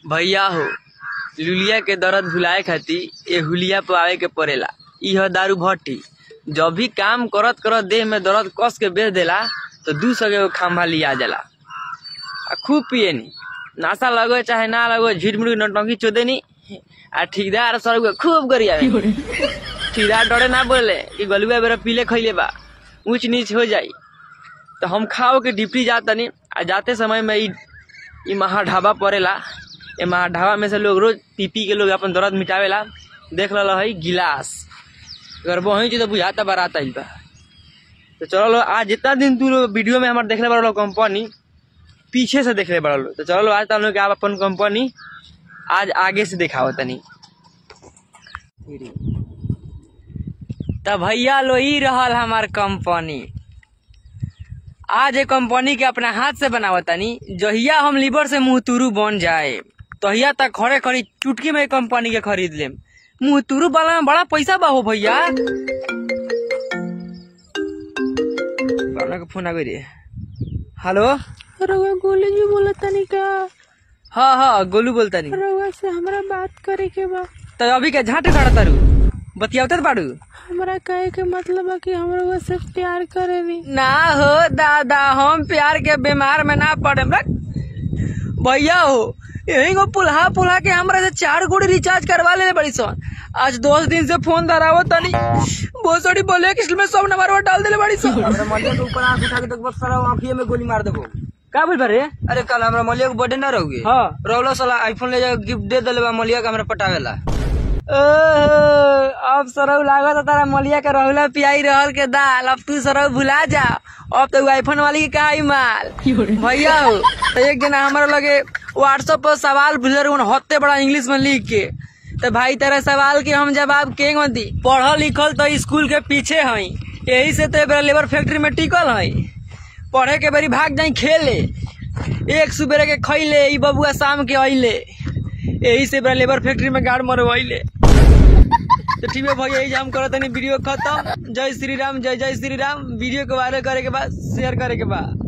भैया हो लुलिया के दर्द भुलाए खातिर ए हुलिया पे आवे के पड़ेला इ ह दारू भट्टी जब भी काम करत करत देह में दर्द कस के बेच देला तो दू सौ के खम्भा लिया जाला आ खूब पियनी नाशा लगो चाहे ना लगो झिटमुट नटंकी चोदेनी आ ठेकेदार सर के खूब गरियावे ठेकेदार डरे ना बोले कि गलुआ बेरा पीले खैले बा ऊंच नीच हो जाई तो हम खाओ के डिप्टी जातनी आ जाते समय में इ इ महा ढाबा पड़ेला ए महा ढाबा में से लोग रोज पी पी के लोग अपन दर्द मिटावेला देख लल है गिलास अगर वही चीज तो बुझाता बारात आइल बा तो चलो आज जितना दिन तू लोग वीडियो में हमारे देखले बड़ा कंपनी पीछे से देखले बड़ा लोग तो चलो आज तुम लोग के आप अपन कंपनी आज आगे से दिखाओ तनी तब भैया लो ही रहल हमार कंपनी आज ये कंपनी के अपना हाथ से बनावतानी जहिया हम लीवर से मुंहतुरु बन जाए तहिया तक खड़े खड़ी चुटकी में कंपनी के खरीद लेम मुंहतुरु वाला में बड़ा पैसा बा हो भैया के फोन आ गई रे हेलो रउआ गोले जी बोला तनी का हाँ हाँ गोलू बोलता नहीं रउआ से हमरा बात करे के बा तो अभी के झाटे खड़ा तारू बतियावते बाड़ू हमरा कहे के मतलब बा कि हम रउआ से प्यार करेनी ना हो दादा हम प्यार के बीमार में ना पड़े भैया हो यही को पुल्हा पुल्हा के हमरा से चार गुड़ी रिचार्ज करवा ले बड़ी सन आज दस दिन से फोन धरावो तनी बहुत सारी बोले किस में सब नंबर डाल देले बड़ी सन हमरा मलिया के ऊपर आंख उठा के तो बस सारा आंखिए में गोली मार देबो का बोल रे अरे कल हमरा मलिया के बर्थडे ना रहोगे हाँ रौला साला आईफोन ले जा गिफ्ट दे देले बा मलिया के हमरा पटावेला ओहो, अब सरऊ लागत है तारा मलिया के रहुला पियाई रहल के दाल अब तू सरऊ भुला जा अब तो आईफोन वाली के का आई माल भैया हो तो एक दिन हमारे लगे व्हाट्सएप पर सवाल भेजर हत्ते बड़ा इंग्लिश में लिख के तो भाई तेरा सवाल के हम जवाब के दी पढ़ल लिखल तो स्कूल के पीछे हई यही से तो लेबर फैक्ट्री में टिकल हई पढ़े के बेरी भाग जाई खेले एक सुबेरे के खैले ई बबुआ शाम के अइले यही से बड़ा लेबर फैक्ट्री में गाड़ मरवाइले तो ठीक है भैया यही हम करत तनी वीडियो खत्म जय श्री राम जय जय श्री राम वीडियो के वायरल करे के बाद शेयर करे के बाद